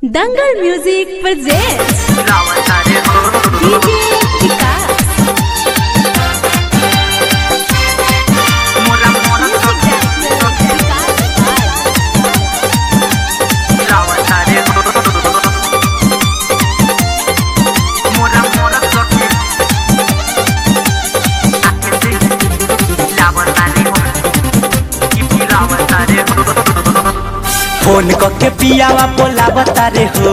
दंगल music presents DJ Vikas phone करके पियावा बोलावता रे हो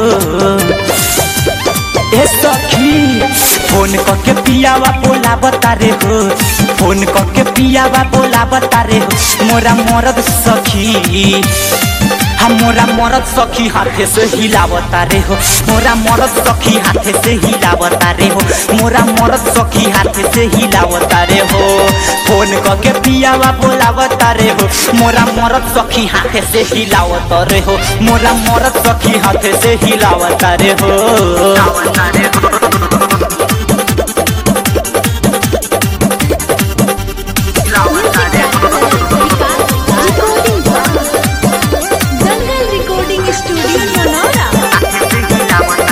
ए सखी फोन करके पियावा बोलावता रे हो फोन करके पियावा बोलावता रे हो मोरा मरद सखी हम मोरा मरद सखी हाथे से हिलावता रे हो मोरा मरद सखी हाथे से हिलावता रे हो मोरा मरद सखी हाथे से हिलावता रे हो फोन करके पियावा बोलावता रे हो मोरा मरद सखी हाथे से हिलावता रे हो मोरा मरद सखी हाथे से हिलावता रे हो दंगल रिकॉर्डिंग स्टूडियो मनोरा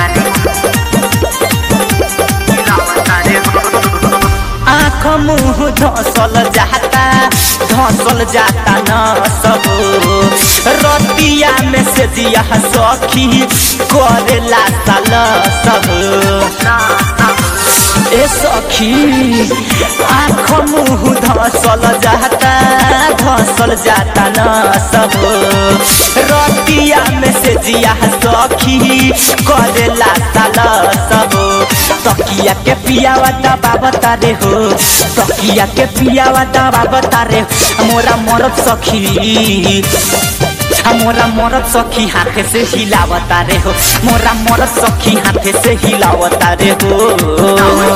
आँख मुँह धसल जाता धसल जाता न सब रतिया में से दिया सखी करेला साल सब ए सखी आँख मुँह धसल जाता धसल जाता न सब रतिया में से जिया सखी करेला साल सब तकिया के पियावा दबा बता रे हो तकिया के पियावा दबा बता रे मोरा मरद सखी मोरा मरद सखी हाथे से हिलावता रे हो मोरा मरद सखी हाथे से हिलावता रे हो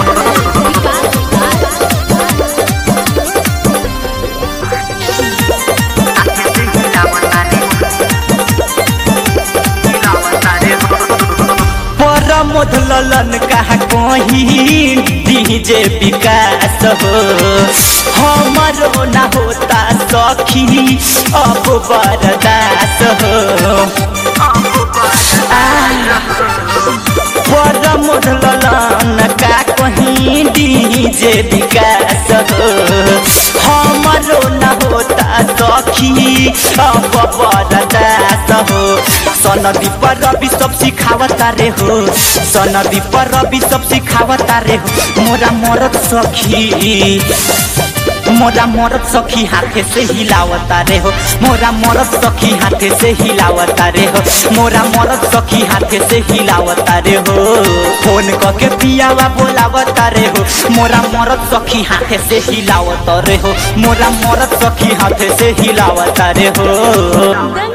परमोध ललन कहा कहीं डीजे विकास हो हमारो ना होता सखी अब बरदास हो परमोध ललन का कहीं डीजे विकास हो हमारो ना होता सखी अब बरदास हो सनदी पर रवि सब सिखावता रे हो सनदी पर रवि सब सिखावता रे हो मोरा मरद सखी मोरा मरद सखी हाथे से हिलावता रे हो मोरा मरद सखी हाथे से हिलावता रे हो मोरा मरद सखी हाथे से हिलावता रे हो फोन करके पियावा बोलावता रे हो मोरा मरद सखी हाथे से हिलावता रे हो मोरा मरद सखी हाथे से हिलावता रे हो दंगल